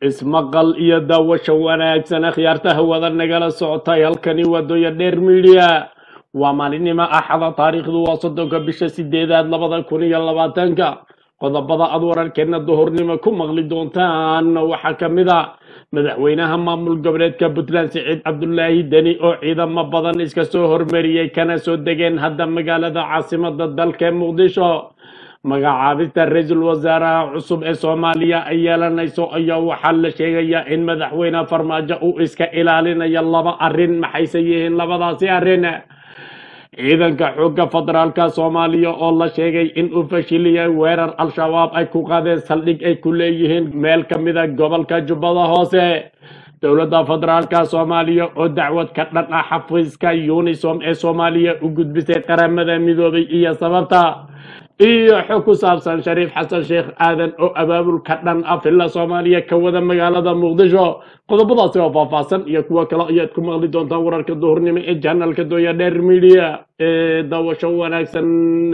ismaqal iyo daawasho wanaagsan akhyaarta hawada nagala socotay halkani waa dooya dheer midiya waa maalinimo axada taariikhdu waa soddonka bisha sideedaad labada kun iyo labaatanka qodobada aad wararkeena duhurnimo ku maqli doontaan waxaa ka mid a madaxweynaha maamul goboleedka puntland siciid cabdulaahi deni oo ciidamo badan iska soo hormariyey kana soo degeen hadda magaalada caasimada dalka ee muqdisho magacaabista ra-iisul wasaaraha cusub ee soomaaliya ay yeelanayso ayaa waxaa la sheegayaa in madaxweyne farmaajo uu iska ilaalinayo laba arrin maxayse yihiin labadaasi arrin ciidanka xoogga federaalka soomaaliya oo la sheegay in uu fashiliyay weerar al-shabaab ay ku qaadeen saldhig ay ku leeyihiin meel ka mida gobolka jubbada hoose dowladda federaalka soomaaliya oo dacwad ka dhan ah xafiiska unisom ee soomaaliya u gudbisay qaramada midoobay iyo sababta iyo xog ku saabsan shariif xasan sheekh aadan oo abaabul ka dhan ah villa soomaaliya ka wada magaalada muqdisho qodobadaasi oo faahfaahsan iyo kuwo kale ayaad ku maqli doontaan wararka duhurnimo ee janalka dooya dheer media ee daawasho wanaagsan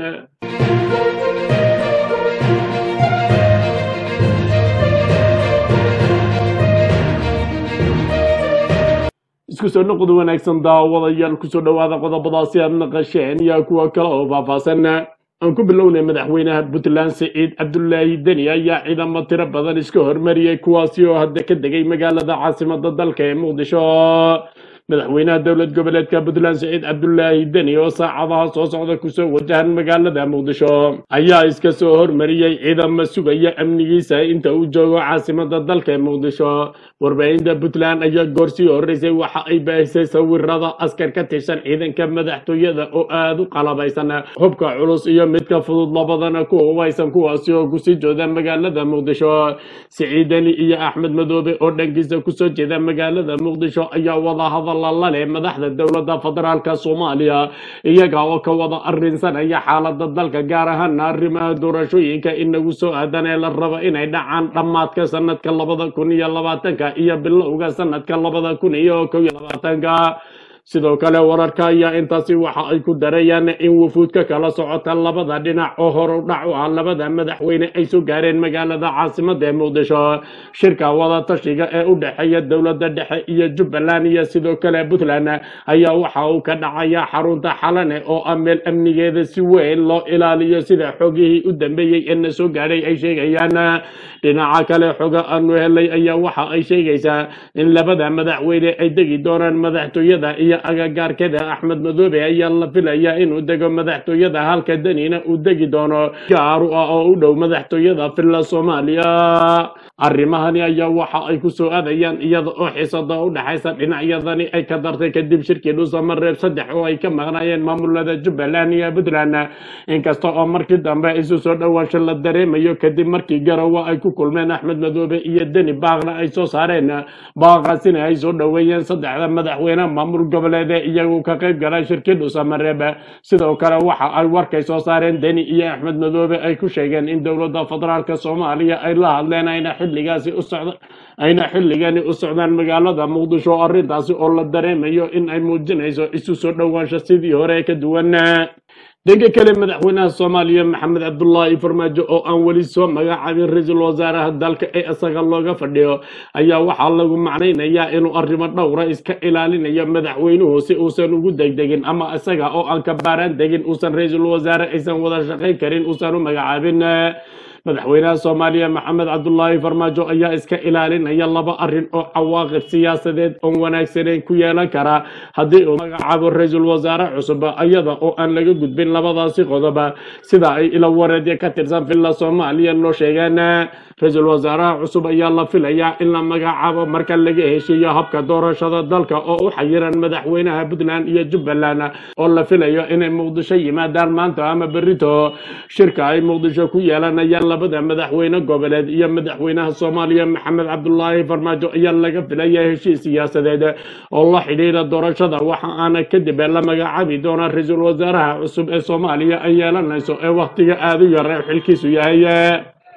isku soo noqod wanaagsan daawadayaal kusoo dhowaada qodobadaasi aad naqasheen iyo kuwo kale oo faahfaahsan aan ku bilownay madaxweynaha puntland siciid cabdulaahi deni ayaa ciidamo tiro badan iska hormariyey kuwaasi oo hadda ka degay magaalada caasimada dalka ee muqdisho madaxweynaha dowlad goboleedka puntland siciid cabdulaahi deni oo saacadaha soo socda kusoo wajahan magaalada muqdisho ayaa iska soo hormariyey ciidamo sugaya amnigiisa inta uu joogo caasimada dalka ee muqdisho warbaahinta puntland ayaa goorsii horeysay waxa ay baahisay sawirada askar ka tirsan ciidanka madaxtooyada oo aada u qalabaysan hubka culus iyo midka fudud labadana ku hubaysan kuwaasi oo kusii jooda magaalada muqdisho siciidani iyo axmed madoobe oo dhankiisa kusoo jeeda magaalada muqdisho ayaa wada hadalla la leh madaxda dowladda federaalka soomaaliya iyaga oo ka wada arrinsanaya xaalada dalka gaar ahaana arrimaha doorashooyinka inagu soo aadan ee la rabo inay dhacaan dhammaadka sanadka labada kun iyo labaatanka iyo bilowga sanadka labada kun iyo kow iyo labaatanka sidoo kale wararka ayaa intaasi waxa ay ku darayaan in wufuudka kala socota labada dhinac oo hor u dhac u ah labada madaxweyne ay soo gaareen magaalada caasimada ee muqdisho shirka wada tashiga ee u dhexeeya dowladda dhexe iyo jubbaland iyo sidoo kale puntland ayaa waxa uu ka dhacaya xarunta xalane oo ah meel amnigeeda si weyn loo ilaaliyo sida xogihii u dambeeyey ee na soo gaadhay ay sheegayaan dhinaca kale xoga aanu helay ayaa waxa ay sheegaysaa in labada madaxweyne ay degi doonaan madaxtooyada iyo agagaarkada axmed madoobe ayaa la filayaa inuu dego madaxtooyada halka denina uu degi doono gaaru ah oo u dhow madaxtooyada villa soomaaliya arrimahani ayaa waxa ay ku soo aadayaan iyada oo xisada u dhexaysa dhinacyadani ay ka dartay kadib shirkii dhuusamareeb saddex oo ay ka maqnaayeen maamulada jubbaland iyo puntland inkasta oo markii dambe isu soo dhowaansho la dareemayo kadib markii garowa ay ku kulmeen axmed madoobe iyo deni baaqna ay soo saareen baaqaasina ay soo dhoweeyeen saddexda madaxweyne maamul goboleede iyagu ka qayb galay shirkii dhuusamareeb sidoo kale waxa ay warkay soo saareen deni iyo axmed madoobe ay ku sheegeen in dowladda federaalka soomaaliya ay la hadleen ayna xilligaasi u socda ayna xilligani u socdaan magaalada muqdisho arrintaasi oo la dareemayo in ay muujinayso isu soo dhowaansho sidii hore ka duwan dhanka kale madaxweynaha soomaaliya maxamed cabdulaahi farmaajo oo aan weli soo magacaabin ra-iisul wasaaraha dalka ee isaga looga fadhiyo ayaa waxaa lagu macnaynayaa inuu arrimo dhowra iska ilaalinayo madaxweynuhu si uusan ugu degdegin ama isaga oo aan ka baaraan degin uusan ra-iisul wasaare aysan wada shaqayn karin uusan u magacaabin madaxweynaha soomaaliya maxamed cabdulaahi farmaajo ayaa iska ilaalinaya laba arrin oo cawaaqib siyaasadeed oon wanaagsaneyn ku yeelan kara haddii uu magacaabo ra-iisul wasaare cusub iyada oo aan laga gudbin labadaasi qodob sida ay ila wareedya ka tirsan villa soomaaliya noo sheegeen ra-iisul wasaaraha cusub ayaa la filayaa in la magacaabo marka laga heshiiyo habka doorashada dalka oo u xayiran madaxweynaha puntland iyo jubbaland oo la filayo inay muqdisho yimaadaan maanta ama berito shirka ay muqdisho ku yeelanayaan labada madaxweyne goboleed iyo madaxweynaha soomaaliya maxamed cabdulaahi farmaajo ayaa laga filaya heshiis siyaasadeed oo la xidhiira doorashada waxa aana kadib la magacaabi doona ra-iisul wasaaraha cusub ee soomaaliya ay yeelanayso ee wakhtiga aada u yar ee xilkiisu yahay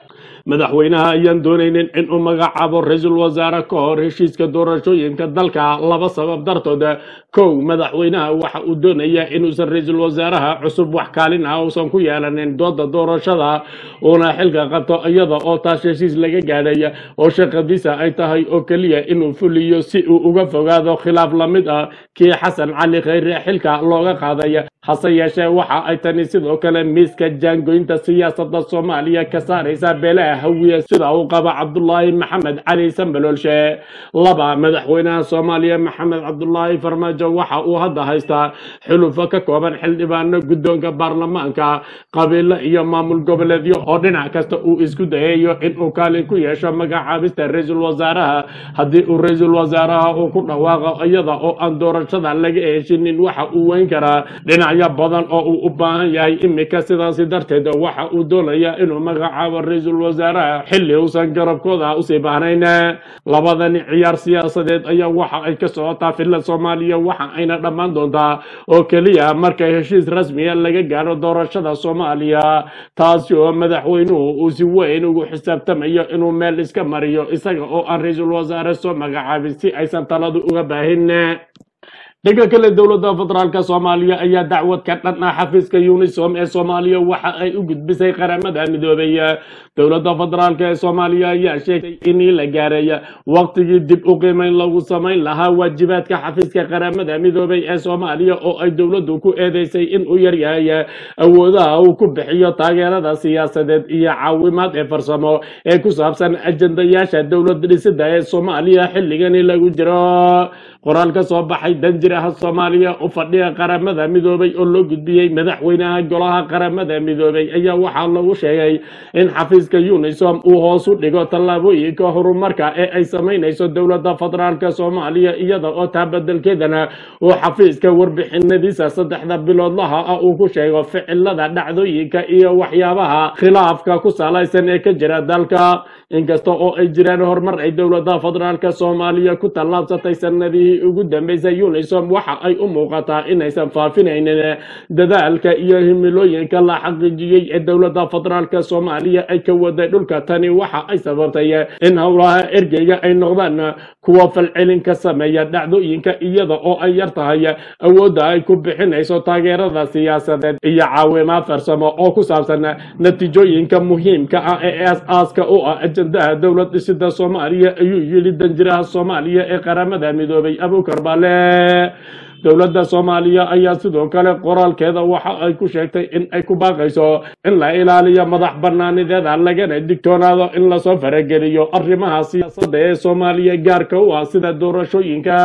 madaxweynaha ayaan doonaynin inuu magacaabo ra-iisul wasaare ka hor heshiiska doorashooyinka dalka laba sabab dartood kow madaxweynaha waxa uu doonayaa inuusan ra-iisul wasaaraha cusub wax kaalin ah uusan ku yeelanin dooda doorashada uuna xilka qabto iyada oo taas heshiis laga gaadhay oo shaqadiisa ay tahay oo keliya inuu fuliyo si uu uga fogaado khilaaf la mid ah kii xasan cali khayre xilka looga qaaday hase yeeshee waxa ay tani sidoo kale miiska jaangoynta siyaasadda soomaaliya ka saaraysa beelaha hawiye sida uu qaba cabdulaahi maxamed cali sambaloolshe laba madaxweynaha soomaaliya maxamed cabdulaahi farmaajo waxa uu hadda haystaa xulufo ka kooban xildhibaano guddoonka baarlamaanka qabiilo iyo maamul goboleedyo oo dhinac kasta uu isku dayayo inuu kaalin ku yeesho magacaabista ra-iisul wasaaraha haddii uu ra-iisul wasaaraha uu ku dhawaaqo iyada oo aan doorashada laga heshinin waxa uu weyn karaa dhinacyo badan oo uu u baahan yahay imika sidaasi darteed waxa uu doonayaa inuu magacaabo ra-iisul wasaaraha xilli uusan garabkooda usii baahnayn labadani ciyaar siyaasadeed ayaa waxa ay ka socotaa filla soomaaliya waxa ayna dhammaan doontaa oo keliya marka heshiis rasmiya laga gaaro doorashada soomaaliya taasi oo madaxweynuhu uu si weyn ugu xisaabtamayo inuu meel iska mariyo isaga oo aan ra-iisul wasaare soo magacaabin si aysan taladu uga baahin dhanka kale dowladda federaalk soomaaliya ayaa dacwad ka dhan ah xafiiska unisom ee soomaaliya waxa ay u gudbisay qaramada midoobay dowladda federaalk ee soomaaliya ayaa sheegtay in la gaaray waqtigii dib u qiimeyn lagu samayn lahaa waajibaadka xafiiska qaramada midoobay ee soomaaliya oo ay dowladdu ku eedeysay in uu yaryahay awoodaha uu ku bixiyo taageerada siyaasadeed iyo caawimaad ee farsamo ee ku saabsan ajendayaasha dowlad dhisida ee soomaaliya xilligani lagu jiro qoraal ka soo baxay danjiraha soomaaliya u fadhiga qaramada midoobay oo loo gudbiyey madaxweynaha golaha qaramada midoobay ayaa waxaa lagu sheegay in xafiiska unisom uu hoos u dhigo tallaabooyinka horumarka ee ay samaynayso dowladda federaalk soomaaliya iyada oo taa bedelkeedana uu xafiiska warbixinadiisa saddexda biloodlaha ah uu ku sheego ficilada dhacdooyinka iyo waxyaabaha khilaafka ku salaysan ee ka jira dalka inkasta oo ay jiraan horumar ay dowladda federaalk soomaaliya ku tallaabsatay sanadihii ugu dambeysay unisom waxa ay u muuqataa inaysan faafinaynin dadaalka iyo himilooyinka la xaqiijiyey ee dowladda federaalk soomaaliya ay ka waday dhulka tani waxa ay sababtay in howlaha ergeyga ay noqdaan kuwa falcelin ka sameeya dhacdooyinka iyada oo ay yar tahay awoodda ay ku bixinayso taageerada siyaasadeed iyo caawimaad farsamo oo ku saabsan natiijooyinka muhiimka ah ee aas-aaska u ah ajendaha dowlad dhisida soomaaliya ayuu yidhi danjiraha soomaaliya ee qaramada midoobay abukar baale dowladda soomaaliya ayaa sidoo kale qoraalkeeda waxa ay ku sheegtay in ay ku baaqayso in la ilaaliyo madax banaanideeda lagana digtoonaado in lasoo farageliyo arrimaha siyaasadda ee soomaaliya gaarka u ah sida doorashooyinka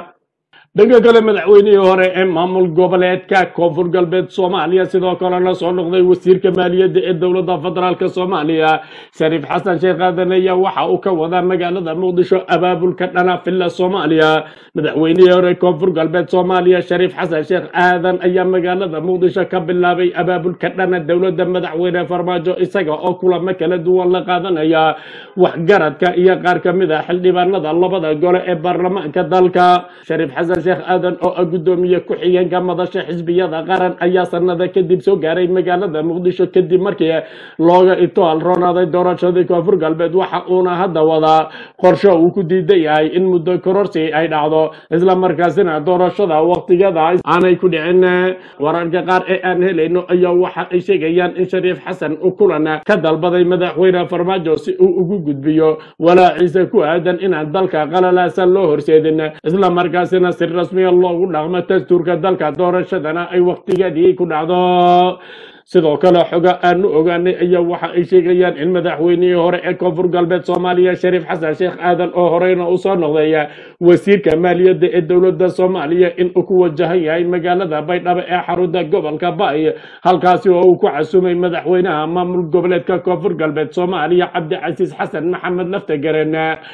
dhanka kale madaxweynihii hore ee maamul goboleedka koonfur galbeed soomaaliya sidoo kalena soo noqday wasiirka maaliyadda ee dowladda federaalk soomaaliya shariif xasan sheekh aadan ayaa waxa uu ka wadaa magaalada muqdisho abaabulka dhana villa soomaaliya madaxweynihii hore koonfur galbeed soomaaliya shariif xasan sheekh aadan ayaa magaalada muqdisho ka bilaabay abaabulka dhana dowladda madaxweyne farmaajo isaga oo kulamo kala duwan la qaadanaya waxgaradka iyo qaar ka mid ah xildhibaanada labada gole ee baarlamaanka dalka shariif xasan sheekh aadan oo ah guddoomiye ku-xigeenka madasha xisbiyada qaran ayaa sanada kadib soo gaaray magaalada muqdisho kadib markii looga itoal roonaaday doorashadii koonfur galbeed waxa uuna hadda wadaa qorsho uu ku diidan yahay in muddo kororsi ay dhacdo isla markaasina doorashada waqtigada aanay ku dhicin wararka qaar ee aan helayno ayaa waxa ay sheegayaan in shariif xasan uu kulan ka dalbaday madaxweyne farmaajo si uu ugu gudbiyo walaaciisa ku aadan inaan dalka qalalaasan loo horseedin isla markaasina si rasmiya loogu dhaqmo dastuurka dalka doorashadana ay waqtigeedii ku dhacdo sidoo kale xoga aanu ogaanay ayaa waxa ay sheegayaan in madaxweynihii hore ee koonfur galbeed soomaaliya shariif xasan sheekh aadan oo horeyna u soo noqday wasiirka maaliyadda ee dowladda soomaaliya in uu ku wajahan yahay magaalada baydhabo ee xarunta gobolka baay halkaasi oo uu ku casumay madaxweynaha maamul goboleedka koonfur galbeed soomaaliya cabdicasiis xasan maxamed laftegaren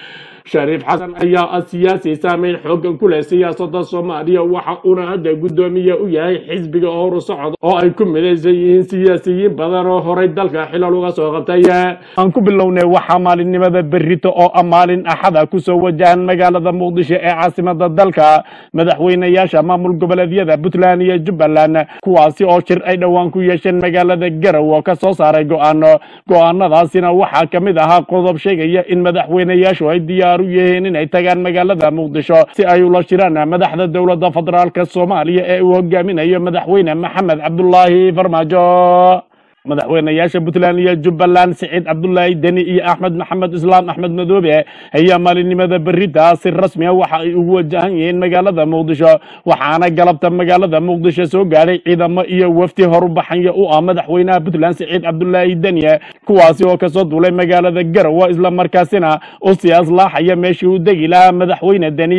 shariif xasan ayaa ah siyaasi saameyn xoogan ku leh siyaasada soomaaliya waxa uuna hadda guddoomiye u yahay xisbiga horu socod oo ay ku midaysan yihiin siyaasiyiin badan oo horay dalka xilal uga soo qabtay aan ku bilownay waxaa maalinimada berrito oo ah maalin axada kusoo wajahan magaalada muqdisho ee caasimada dalka madaxweynayaasha maamul goboleedyada puntland iyo jubbaland kuwaasi oo shir ay dhowaan ku yeesheen magaalada garow oo ka soo saaray go-aano go-aanadaasina waxaa ka mid ahaa qodob sheegaya in madaxweynayaashu ay diyaar u yihiin inay tagaan magaalada muqdisho si ay ula shiraan madaxda dowladda federaalk soomaaliya ee uu hogaaminayo madaxweyne maxamed cabdulaahi farmaajo madaxweynayaasha puntland iyo jubbaland siciid cabdulaahi deni iyo axmed maxamed islaam axmed madoobe ayaa maalinimada berita si rasmi a waxa ay ugu wajahan yihiin magaalada muqdisho waxaana galabta magaalada muqdisho soo gaadhay ciidamo iyo wafdi horubaxanya u ah madaxweynaha puntland siciid cabdulaahi deni kuwaasi oo kasoo duulay magaalada garowe islamarkaasina u sii aslaaxaya meeshii uu degi lahaa madaxweyne deni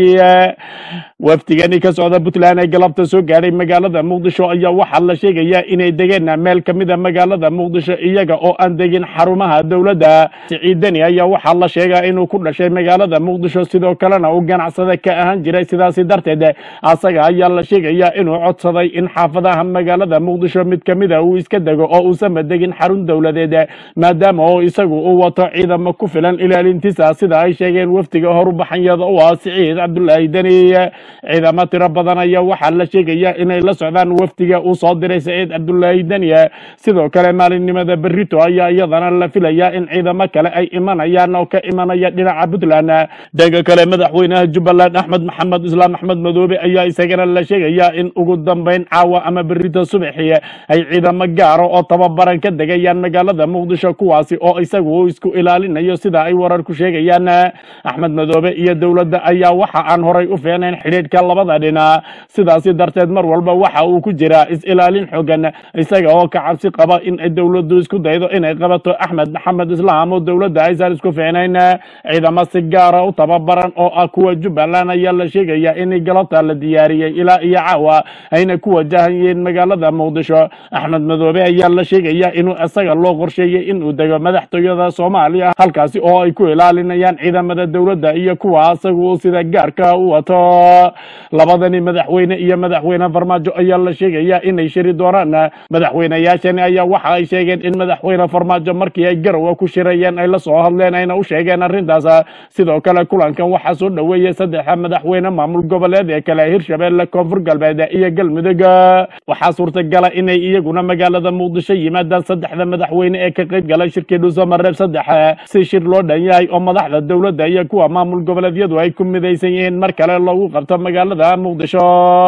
wafdigani ka socda puntland ee galabta soo gaadhay magaalada muqdisho ayaa waxaa la sheegayaa inay degeen meel kamida magaalada muqdisho iyaga oo aan degin xarumaha dowladda siciidani ayaa waxaa la sheegaa inuu ku dhashay magaalada muqdisho sidoo kalena uu ganacsada ka ahaan jiray sidaasi darteed asaga ayaa la sheegayaa inuu codsaday in xaafadaha magaalada muqdisho mid kamida uu iska dego oo uusanba degin xarun dowladeed maadaama oo isagu uu wato ciidamo ku filan ilaalintiisa sida ay sheegeen wafdiga horubaxanyada u ah siciid cabdulaahi deni ciidamo tiro badan ayaa waxaa la sheegayaa inay la socdaan wafdiga uu soo diray siciid cabdulaahi deni sidoo kale maalinimada berrito ayaa iyadana la filayaa in ciidamo kale ay imanayaan oo ka imanaya dhinaca puntland dhanka kale madaxweynaha jubbaland axmed maxamed islaam axmed madoobe ayaa isagana la sheegayaa in ugu dambeyn caawa ama berrito subaxii ay ciidamo gaaro oo tababaran ka degayaan magaalada muqdisho kuwaasi oo isagu uu isku ilaalinayo sida ay wararku sheegayaan axmed madoobe iyo dowladda ayaa waxa aan horay u fiicnayn xidhiidhka labada dhinac sidaasi darteed mar walba waxa uu ku jiraa is-ilaalin xogan isaga oo ka cabsi qaba in ay dowladdu isku daydo inay qabato axmed maxamed islaam oo dowladda aysan isku fiicnayn ciidamo si gaara u tababaran oo ah kuwa jubbaland ayaa la sheegayaa in galabta la diyaariyey ilaa iyo caawa ayna ku wajahan yihiin magaalada muqdisho axmed madoobe ayaa la sheegayaa inuu isaga loo qorsheeyey inuu dego madaxtooyada soomaaliya halkaasi oo ay ku ilaalinayaan ciidamada dowladda iyo kuwa isagu uu sida gaarka u wato labadani madaxweyne iyo madaxweyne farmaajo ayaa la sheegayaa inay shiri doonaan madaxweynayaashani ayaa waxa ay sheegeen in madaxweyne farmaajo markii ay garowe ku shirayeen ay la soo hadleen ayna u sheegeen arrintaas sidoo kale kulankan waxaa soo dhoweeyey saddexa madaxweyne maamul goboleed ee kale hirshabeelle koonfur galbeed iyo galmudug waxaa suurtagala inay iyaguna magaalada muqdisho yimaadaan saddexda madaxweyne ee ka qayb galay shirkii dhuusamareeb saddex si shir loo dhan yahay oo madaxda dowladda iyo kuwa maamul goboleedyadu ay ku midaysan yihiin mar kale loogu qabto magaalada muqdisho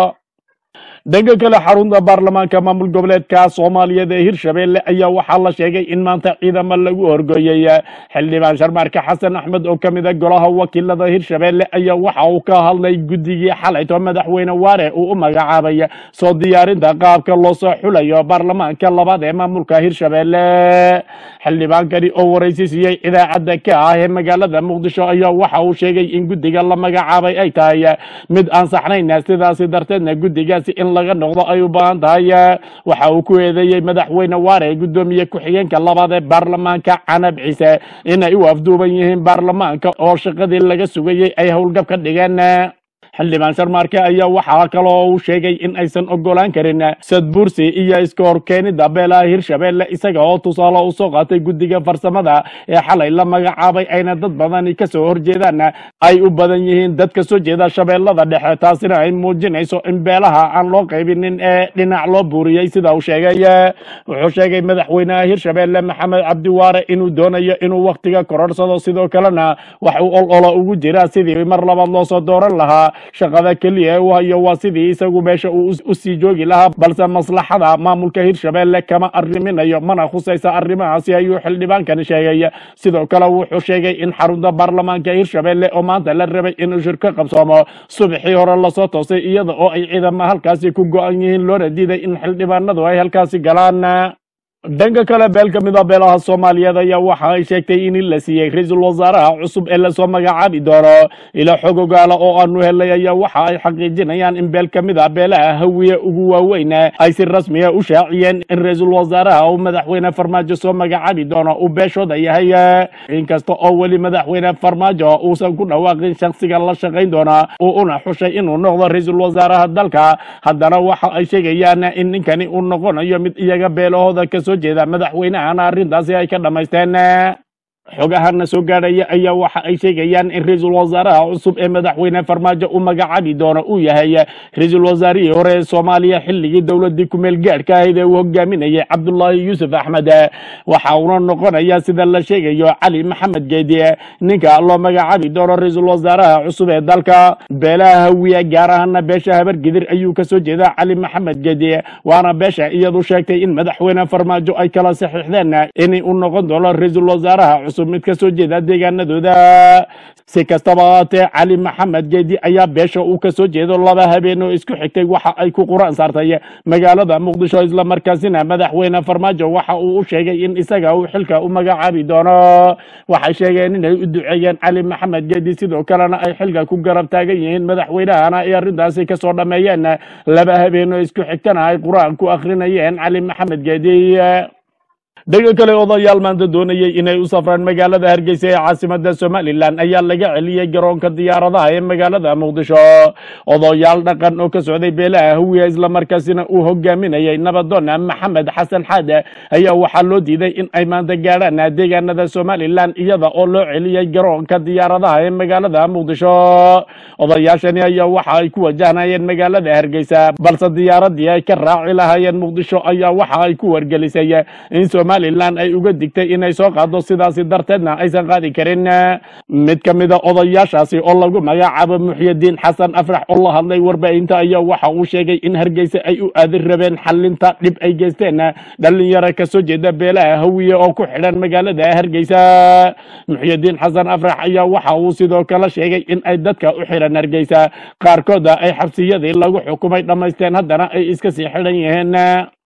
dhanka kale xarunta baarlamaanka maamul goboleedka soomaaliyeed ee hirshabeelle ayaa waxaa la sheegay in maanta ciidamo lagu horgooyey xildhibaan sharmaarka xasan axmed oo ka mida golaha wakiilada hirshabeelle ayaa waxa uu ka hadlay guddigii xalayto madaxweyne waare uu u magacaabay soo diyaarinta qaabka loo soo xulayo baarlamaanka labaad ee maamulka hirshabeelle xildhibaankani oo waraysi siiyey idaacadda ka ah ee magaalada muqdisho ayaa waxa uu sheegay in guddiga la magacaabay ay tahay mid aan saxnayn sidaasi darteedna guddigaasi in laga noqdo ay u baahan tahay waxa uu ku eedeeyey madaxweyne waare gudoomiye ku-xigeenka labaad ee baarlamaanka canab ciise inay u afduuban yihiin baarlamaanka oo shaqadii laga sugayey ay howlgab ka dhigeen xildhibaan sharmaarke ayaa waxaa kaloo uu sheegay in aysan ogolaan karin sadbursi iyo iska horkeenida beelaha hirshabeelle isaga oo tusaale u soo qaatay guddiga farsamada ee xalay la magacaabay ayna dad badani kasoo horjeedaan ay u badan yihiin dad ka soo jeeda shabeellada dhexe taasina ay muujinayso in beelaha aan loo qaybinin ee dhinac loo buuriyey sida uu sheegay wuxuu sheegay madaxweynaha hirshabeelle maxamed cabdiwaare inuu doonayo inuu wakhtiga kororsado sidoo kalena wax uu ol olo ugu jira sidii mar labaad loo soo dooran lahaa shaqada keliya ee uu hayo waa sidii isagu meesha uu u sii joogi lahaa balse maslaxada maamulka hirshabeelle kama arriminayo mana khusaysa arrimahaasi ayuu xildhibaankani sheegay sidoo kale wuxuu sheegay in xarunta baarlamaanka hirshabeelle oo maanta la rabay inuu shir ka qabsoomo subaxii hore lasoo toosay iyada oo ay ciidamo halkaasi ku go-an yihiin loona diiday in xildhibaanadu ay halkaasi galaan dhanka kale beel ka mid a beelaha soomaaliyeed ayaa waxa ay sheegtay in la siiyey ra-iisul wasaaraha cusub ee lasoo magacaabi doono ila xog ogaala oo aanu helay ayaa waxa ay xaqiijinayaan in beel ka mid a beelaha hawiye ugu waaweyn ay si rasmiya u shaaciyeen in ra-iisul wasaaraha uu madaxweyne farmaajo soo magacaabi doono uu beeshooda yahay inkasta oo weli madaxweyne farmaajo uusan ku dhawaaqin shaksiga la shaqayn doona uu una xushay inuu noqdo ra-iisul wasaaraha dalka haddana waxa ay sheegayaan in ninkani uu noqonayo mid iyaga beelahooda kasoo jeeda madaxweynahana arrintaasi ay ka dhammaysteen xogahana soo gaadhaya ayaa waxa ay sheegayaan in ra-iisul wasaaraha cusub ee madaxweyne farmaajo u magacaabi doono uu yahay ra-iisul wasaarihii hore ee soomaaliya xilligii dowladii kumeel gaadhka ahayd ee uu hogaaminayay cabdullaahi yuusuf axmed waxa uuna noqonaya sida la sheegayo cali maxamed geedi ninka loo magacaabi doono ra-iisul wasaaraha cusub ee dalka beelaha hawiya gaar ahaana beesha habargidir ayuu kasoo jeeda cali maxamed geedi waana beesha iyadu sheegtay in madaxweyne farmaajo ay kala saxiixdeen in uu noqon doono ra-iisul wasaaraha cusub mid kasoo jeeda deegaanadooda si kastaba haatee cali maxamed geedi ayaa beesha uu kasoo jeedo laba habeen oo isku xigtay waxa ay ku quraan saartay magaalada muqdisho islamarkaasina madaxweyne farmaajo waxa uu u sheegay in isaga uu xilka u magacaabi doono waxay sheegeen inay u duceeyeen cali maxamed geedi sidoo kalena ay xilka ku garab taagan yihiin madaxweynahana ay arrintaasi kasoo dhammeeyeen laba habeen oo isku xigtana ay qur-aan ku akrinayeen cali maxamed geedi dhanka kale odayaal maanta doonayay inay u safraan magaalada hargeysa ee caasimada somalilan ayaa laga celiyey garoonka diyaaradaha ee magaalada muqdisho odayaal dhaqan oo ka socday beelaha hawiya islamarkaasina uu hogaaminayay nabadoon maxamed xasan xaade ayaa waxaa loo diiday in ay maanta gaadhaan deegaanada somalilan iyada oo loo celiyey garoonka diyaaradaha ee magaalada muqdisho odayaashani ayaa waxa ay ku wajahnayeen magaalada hargeysa balse diyaaradii ay ka raaci lahaayeen muqdisho ayaa waxa ay ku wargelisay in somalilan ay uga digtay inay soo qaado sidaasi darteedna aysan qaadi karin mid ka mida odayaashaasi oo lagu magacaabo muxyidiin xasan afrax oo la hadlay warbaahinta ayaa waxa uu sheegay in hargeysa ay u aadi rabeen xalinta dhib ay geysteen dhalinyaro kasoo jeeda beelaha hawiye oo ku xidhan magaalada hargeysa muxyidiin xasan afrax ayaa waxa uu sidoo kale sheegay in ay dadka u xidhan hargeysa qaarkooda ay xabsiyadii lagu xukumay dhammaysteen haddana ay iska sii xidhan yihiin